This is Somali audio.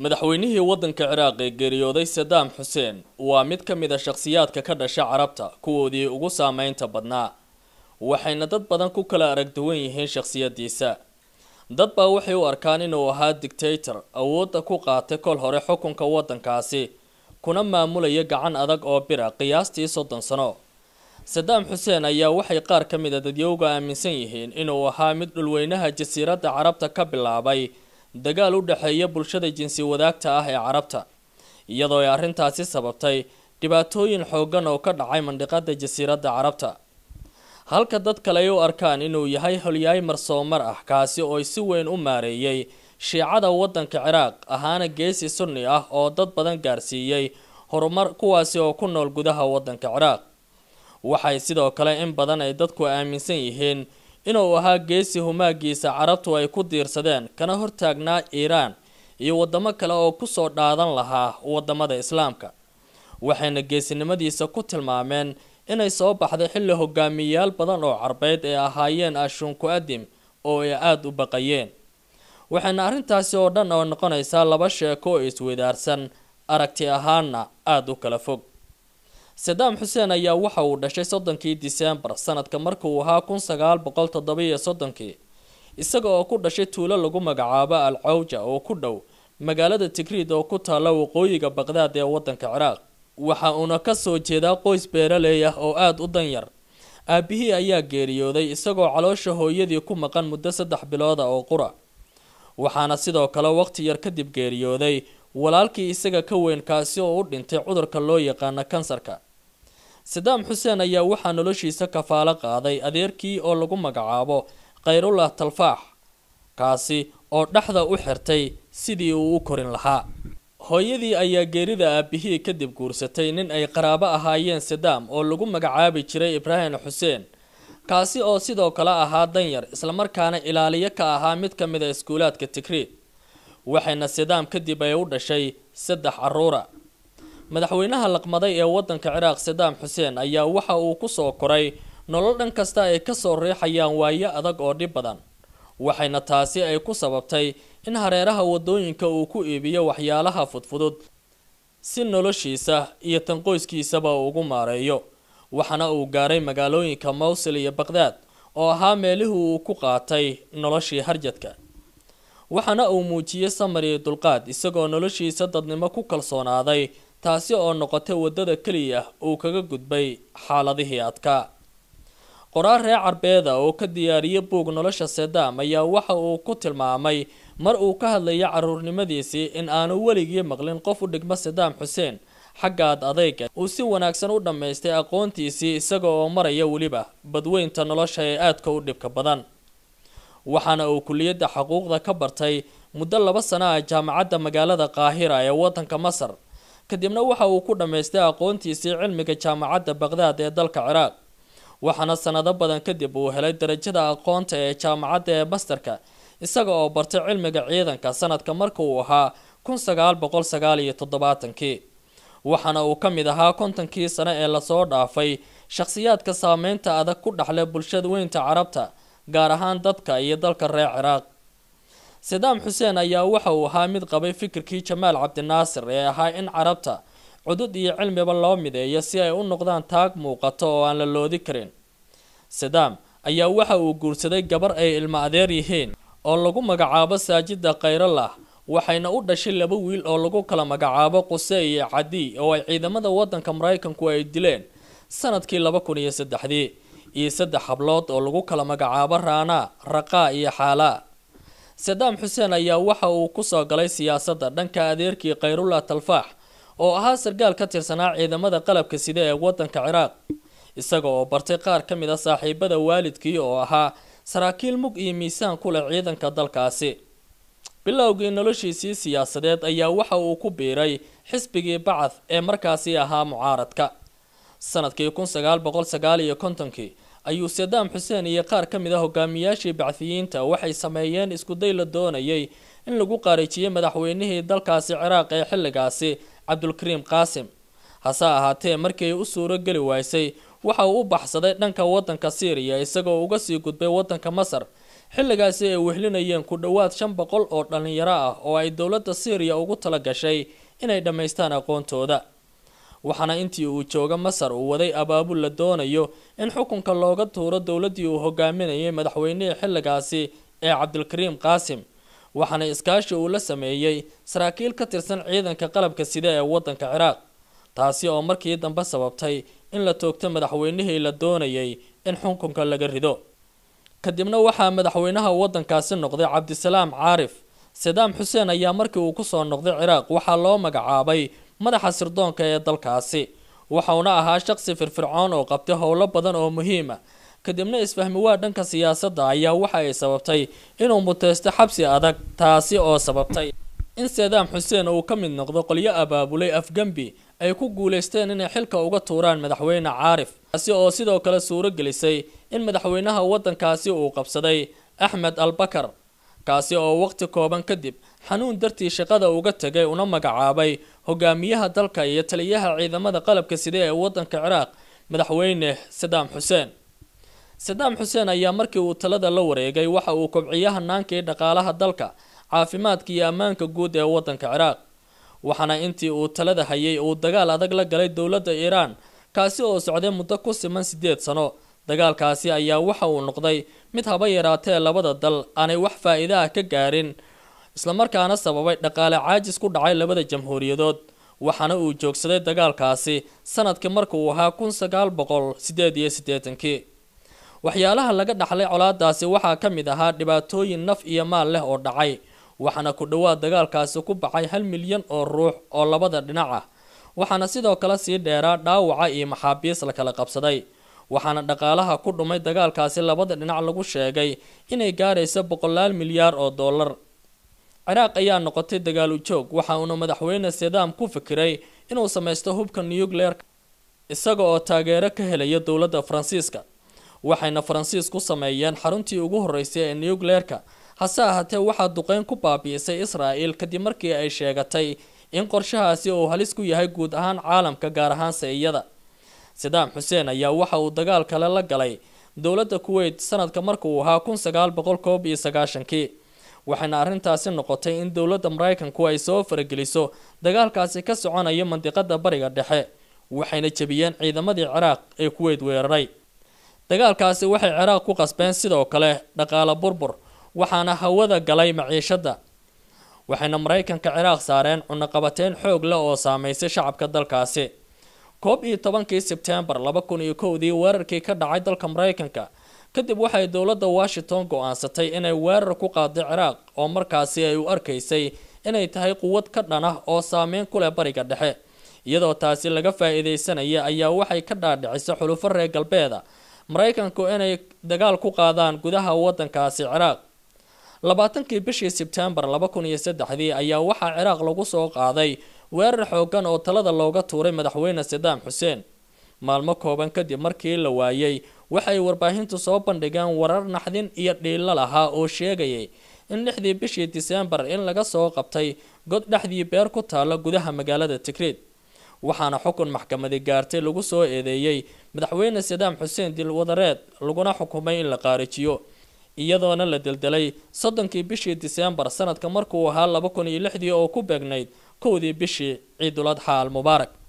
madaxweynihii waddanka ciraaq ee geeriyooday sadaam xuseen waa mid ka mid a shakhsiyaadka ka dhasha carabta kuwoodii ugu saameynta badnaa waxayna dad badan ku kala arag duwan yihiin shakhsiyadiisa dad baa waxay u arkaan inuu ahaa dictator awoodda ku qaatay kol hore xukunka waddankaasi kuna maamulaya gacan adag oo bira qiyaastii soddon sano sadaam xuseen ayaa waxay qaar ka mid a dadyowga aaminsan yihiin inuu ahaa mid dhulweynaha jasiiradda carabta ka bilaabay dagaal u dhexeeya bulshada jinsi wadaagta ah ee carabta iyadoo ay arrintaasi sababtay dhibaatooyin xooggan oo ka dhacay mandhiqada jasiiradda carabta halka dad kale ay u arkaan inuu yahay holyaay marsoomar ah kaasi oo si weyn u maareeyay shiicada waddanka ciraaq ahaana geesi sunni ah oo dad badan gaarsiiyey horumar kuwaasi oo ku nool gudaha waddanka ciraaq waxay sidoo kale in badan ay dadku aaminsan yihiin inuu ahaa geesi humaagiisa carabtu ay ku diirsadeen kana hortaagnaa iiraan iyo wadamo kale oo kusoo dhaadan lahaa wadamada islaamka waxayna geesinimadiisa ku tilmaameen inay soo baxday xilli hogaamiyayaal badan oo carbeed ee ahaayeen ashuunku adim oo ay aada u baqayeen waxayna arrintaasi oo dhan oo noqonaysaa laba sheeko oo isweydaarsan aragti ahaana aada u kala fog sadaam xuseen ayaa waxa uu dhashay soddonkii disembar sanadka markuu ahaa kun sagaal boqol toddobiyo soddonkii isaga oo ku dhashay tuulo lagu magacaabo al cawja oo ku dhow magaalada tigriid oo ku taalla waqooyiga baqdaad ee waddanka ciraaq waxa uuna kasoo jeedaa qoys beeraley ah oo aada u danyar aabihii ayaa geeriyooday isagoo caloosha hooyadii ku maqan muddo saddex bilooda oo qura waxaana sidoo kale waqti yar kadib geeriyooday walaalkii isaga ka weyn kaasi oo u dhintay cudurka loo yaqaano kansarka sadaam xuseen ayaa waxaa noloshiisa kafaalo qaaday adeerkii oo lagu magacaabo khayrullah talfaax kaasi oo dhexda u xirtay sidii uu u korin lahaa hooyadii ayaa geerida aabihii kadib guursatay nin ay qaraabo ahaayeen sadaam oo lagu magacaabi jiray ibraahim xuseen kaasi oo sidoo kale ahaa danyar islamarkaana ilaaliyo ka ahaa mid ka mid a iskuulaadka tigriid waxayna sadaam kadib ay u dhashay saddex caruura madaxweynaha laqmaday ee waddanka ciraaq sadaam xuseen ayaa waxa uu kusoo koray nolol dhan kasta ay kasoo riixayaan waayo adag oo dhib badan waxayna taasi ay ku sababtay in hareeraha wadooyinka uu ku iibiyo waxyaalaha fudfudud si noloshiisa iyo tan qoyskiisaba ugu maareeyo waxaana uu gaaray magaalooyinka mowsil iyo baqdaad oo ahaa meelihii uu ku qaatay noloshii harjadka waxaana uu muujiyey samar iyo dulqaad isagoo noloshiisa dadnimo ku kalsoonaaday taasi oo noqotay waddada keliya uu kaga gudbay xaaladihii adkaa qoraal reer carbeeda oo ka diyaariyay buug nolosha sadaam ayaa waxa uu ku tilmaamay mar uu ka hadlayay caruurnimadiisii in aanu weligii maqlin qof u dhigmo sadaam xuseen xaggaad adayga uu si wanaagsan u dhammaystay aqoontiisii isaga oo maraya weliba badweynta nolosha ee aadka u dhibka badan waxaana uu kuliyadda xuquuqda ka bartay muddo laba sano ah jaamacadda magaalada qaahira ee waddanka masar kadibna waxa uu ku dhammaystay aqoontiisii cilmiga jaamacadda baqdaad ee dalka ciraaq waxaana sanado badan kadib uu helay darajada aqoonta ee jaamacadda ee mastarka isaga oo bartay cilmiga ciidanka sanadka marka uu ahaa kun sagaal boqol sagaal iyo toddobaatankii waxaana uu ka mid ahaa kontonkii sano ee lasoo dhaafay shakhsiyaadka saameynta adag ku dhexlay bulshada weynta carabta gaar ahaan dadka iyo dalka reer ciraaq sadaam xuseen ayaa waxa uu ahaa mid qabay fikirkii jamaal cabdinaasir ee ahaa in carabta cudud iyo cilmiba loo mideeyo si ay u noqdaan taag muuqato oo aan la loodi karin sadaam ayaa waxa uu guursaday gabar ay ilmo adeer yihiin oo lagu magacaabo saajida khayralah waxayna u dhashay laba wiil oo lagu kala magacaabo quse iyo cadi oo ay ciidamada waddanka maraykanku ay dileen sanadkii laba kun iyo saddexdii iyo saddex hablood oo lagu kala magacaabo raanaa raqaa iyo xaalaa sadaam xuseen ayaa waxa uu kusoo galay siyaasadda dhanka adeerkii khayrullah talfaax oo ahaa sarkaal ka tirsanaa ciidamada qalabka sida ee waddanka ciraaq isaga oo bartay qaar ka mid a saaxiibada waalidkii oo ahaa saraakiil mug iyo miisaan ku leh ciidanka dalkaasi bilowgii noloshiisii siyaasadeed ayaa waxa uu ku biiray xisbigii bacad ee markaasi ahaa mucaaradka sanadkii kun sagaal boqol sagaal iyo kontonkii ayuu sadaam xuseen iyo qaar ka mid a hogaamiyaashii bacdiyiinta waxay sameeyeen iskuday la doonayay in lagu qaariijiyey madaxweynihii dalkaasi ciraaq ee xilligaasi cabdulkariim qaasim hase ahaatee markii ay u suuro geli waysay waxa uu u baxsaday dhanka waddanka syriya isagoo uga sii gudbay waddanka masar xilligaasi ay wehlinayeen ku dhowaad shan boqol oo dhallinyaro ah oo ay dowladda syriya ugu tala gashay inay dhammaystaan aqoontooda waxaana intii uu jooga masar uu waday abaabul la doonayo in xukunka looga tuuro dowladdii uu hogaaminayay madaxweynihii xilligaasi ee cabdilkariim qaasim waxaana iskaashi uu la sameeyey saraakiil ka tirsan ciidanka qalabka sida ee waddanka ciraaq taasi oo markii dambe sababtay in la toogto madaxweynihii la doonayay in xukunka laga rido kadibna waxaa madaxweynaha waddankaasi noqday cabdisalaam caarif sadaam xuseen ayaa markii uu kusoo noqday ciraaq waxaa loo magacaabay madaxa sirdoonka ee dalkaasi waxauna ahaa shaqsi firfircoon oo qabtay howlo badan oo muhiima kadibna isfahmi waa dhanka siyaasadda ayaa waxa ay sababtay inuu muteysto xabsi adag taasi oo sababtay in sadaam xuseen uu ka mid noqdo qolyo abaabulay afgembi ay ku guuleysteen inay xilka uga tuuraan madaxweyne caarif taasi oo sidoo kale suuro gelisay in madaxweynaha waddankaasi uu qabsaday axmed albakar kaasi oo waqti kooban kadib xanuun dartii shaqada uga tegay una magacaabay hogaamiyaha dalka iyo taliyaha ciidamada qalabka sida ee waddanka ciraaq madaxweyne sadaam xuseen sadaam xuseen ayaa markii uu talada la wareegay waxa uu kobciyay hanaankii dhaqaalaha dalka caafimaadka iyo ammaanka guud ee waddanka ciraaq waxaana intii uu talada hayay uu dagaal adag la galay dowladda iiraan kaasi oo socday muddo ku siman siddeed sano dagaalkaasi ayaa waxa uu noqday mid haba yaraatee labada dal aanay wax faa-iida ah ka gaarin islamarkaana sababay dhaqaale caajis ku dhacay labada jamhuuriyadood waxaana uu joogsaday dagaalkaasi sanadkii marka uu ahaa kun sagaal boqol sideed iyo siddeetankii waxyaalaha laga dhaxlay colaadaasi waxaa ka mid ahaa dhibaatooyin naf iyo maal leh oo dhacay waxaana ku dhowaad dagaalkaasi ku baxay hal milyan oo ruux oo labada dhinac ah waxaana sidoo kale sii dheeraa dhaawaca iyo maxaabiis la kala qabsaday waxaana dhaqaalaha ku dhumay dagaalkaasi labada dhinac lagu sheegay inay gaarayso boqolaal milyaar oo dollar ciraaq ayaa noqotay dagaalu joog waxa uuna madaxweyne sadaam ku fikiray inuu samaysto hubka nucleer isaga oo taageero ka helaya dowladda faransiiska waxayna faransiis ku sameeyeen xaruntii ugu horeysay ee nucleerka hase ahaatee waxaa duqeyn ku baabi'isay israa'el kadib markii ay sheegatay in qorshahaasi uu halis ku yahay guud ahaan caalamka gaar ahaan sayiyada sadaam xuseen ayaa waxa uu dagaal kale la galay dowladda kuweyt sanadka markauu ahaa kun sagaal boqol koob iyo sagaashankii waxayna arrintaasi noqotay in dowladda maraykanku ay soo farageliso dagaalkaasi ka soconaya mandiqada bariga dhexe waxayna jebiyeen ciidamadii ciraaq ee kuweyt weeraray dagaalkaasi waxay ciraaq ku qasbeen sidoo kale dhaqaale burbur waxaana hawada galay maciishadda waxayna maraykanka ciraaq saareen cunaqabateyn xoog leh oo saameysay shacabka dalkaasi koob iyo tobankii sebtembar laba kun iyo kowdii weerarkii ka dhacay dalka maraykanka kadib waxay dowladda washington go-aansatay inay weerar ku qaaday ciraaq oo markaasi ay u arkaysay inay tahay quwad ka dhan ah oo saameyn ku leh bariga dhexe iyadoo taasi laga faa-iideysanaya ayaa waxay ka dhaadhicisay xulufo reer galbeeda maraykanku inay dagaal ku qaadaan gudaha waddankaasi ciraaq labaatankii bishii sebtembar laba kun iyo saddexdii ayaa waxaa ciraaq lagu soo qaaday weerar xoogan oo talada looga tuuray madaxweyne sadaam xuseen maalmo kooban kadib markii la waayay waxay warbaahintu soo bandhigeen warar naxdin iyo dhiilo lahaa oo sheegayay in lixdii bishii diseembar in laga soo qabtay god dhexdii beer ku taalla gudaha magaalada tigreed waxaana xukun maxkamadi gaartay lagu soo eedeeyey madaxweyne sadaam xuseen dilwadareed laguna xukumay in la qaarijiyo iyadoona la deldelay soddonkii bishii diseembar sanadka markuu ahaa laba kun iyo lixdii oo ku beegnayd kowdii bishii ciidul adxa al mubaarak